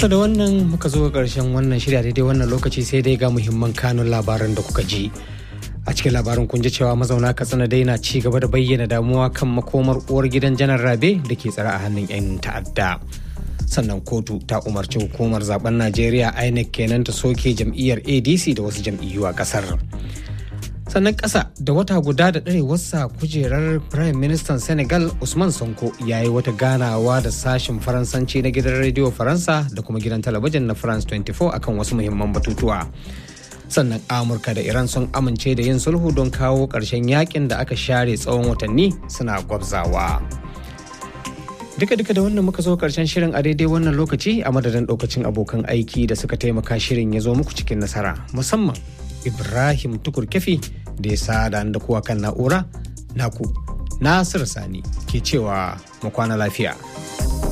To da wannan muka zo ƙarshen wannan shirya daidai wannan lokaci sai dai ga muhimman kanun labaran da kuka ji. A cikin labarin kun ji cewa mazauna Katsina dai na ci gaba da bayyana damuwa kan makomar uwar gidan janar Rabe da ke tsare a hannun 'yan ta'adda. Sannan kotu ta umarci hukumar zaben Najeriya INEC kenan ta soke jam'iyyar ADC da wasu jam'iyyu a kasar. sannan ƙasa da wata guda da ɗarewarsa kujerar prime minister senegal usman sonko ya yi wata ganawa da sashen faransanci na gidan rediyo faransa da kuma gidan talabijin na france 24 akan wasu muhimman batutuwa sannan amurka da iran sun amince da yin sulhu don kawo ƙarshen yakin da aka share tsawon watanni suna gwabzawa duka duka da wannan muka zo karshen shirin a daidai wannan lokaci a madadin ɗaukacin abokan aiki da suka taimaka shirin ya zo muku cikin nasara musamman ibrahim tukur kefi da ya sada da kuwa kan na'ura naku nasir sani ke cewa mu kwana lafiya